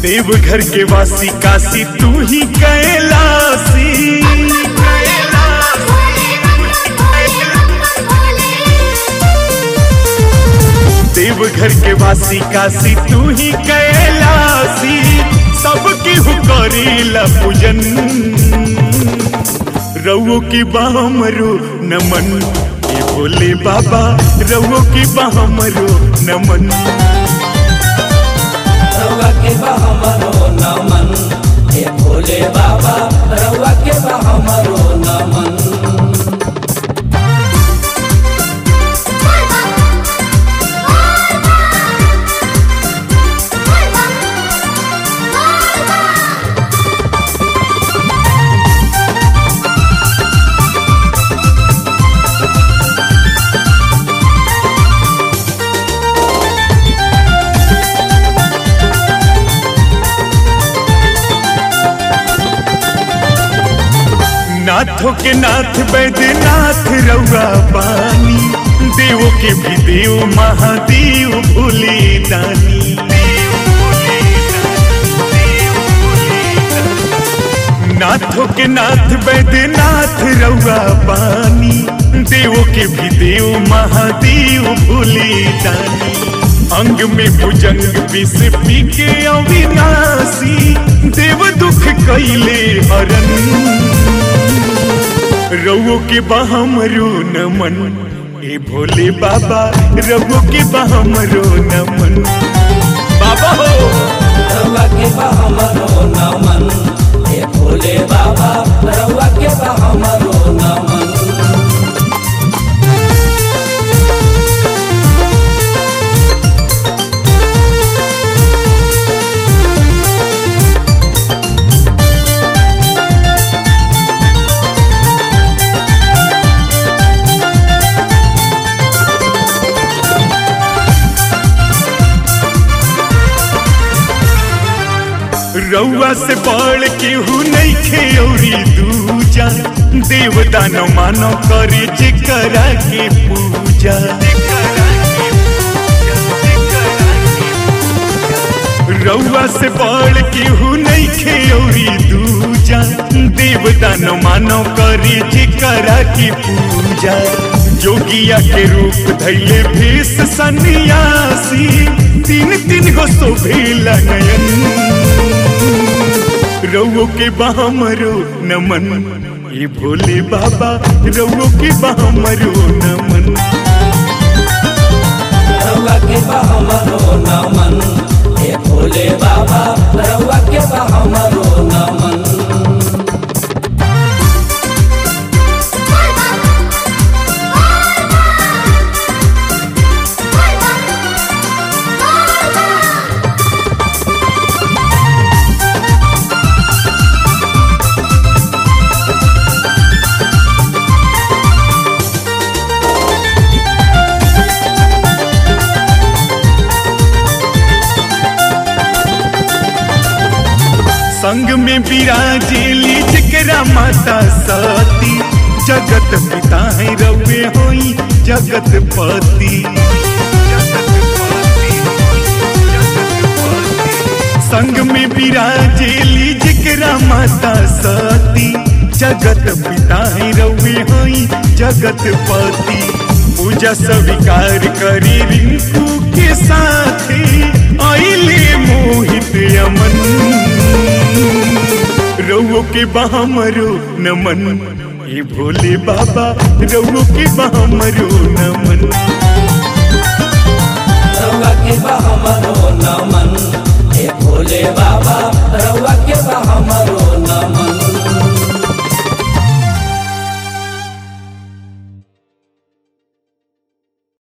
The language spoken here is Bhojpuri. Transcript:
देवघर के वासी काशी तू ही कैलासी देवघर के वासी काशी तू ही कैलासी सबके हुकरीला पूजन रउओ की बामरो नमन ये बोले बाबा रउओ की बामरो नमन रउआ के बा हमरो नमन हे भोले बाबा रउआ के बा हमरो नमन नाथों के नाथ बैद्यनाथ रउआ पानी देवों के भी देव महादेव भोले दानी नाथों के नाथ बैद्यनाथ रउआ पानी देवों के भी देव महादेव भोले दानी अंग में भुजंग विष पी के अविनाशी देव दुख कैले हरन रउओ के बहमरो नमन ए भोले बाबा रउओ के बहमरो नमन बाबा हो रउआ के बा हमरो नमन हे भोले बाबा रउआ के बा हमरो नमन रउआ से बढ़ केहू नहीं खेौरी दूजा देव दानो मानो करे जे करा के पूजा रउआ से बढ़ केहू नहीं खेौरी दूजा देव दानो मानो करे जे करा के पूजा जोगिया के रूप धैले भेष सन्यासी तीन तीन गो शोभेला नयन रउओ के बहमरो नमन ये भोले बाबा रउओ के बहमरो नमन रउआ के बा हमरो नमन हे भोले बाबा रउआ के बा हमरो नमन संग में विराजेली जकरा माता सती जगत पिता है रउए होई जगत पति संग में विराजेली जकरा माता सती जगत पिता है रउए होई जगत पति पूजा स्वीकार करी रिंकू के साथे आइले मोहित अमन रउओ के बहमरो नमन ये भोले बाबा रउओ के बहमरो नमन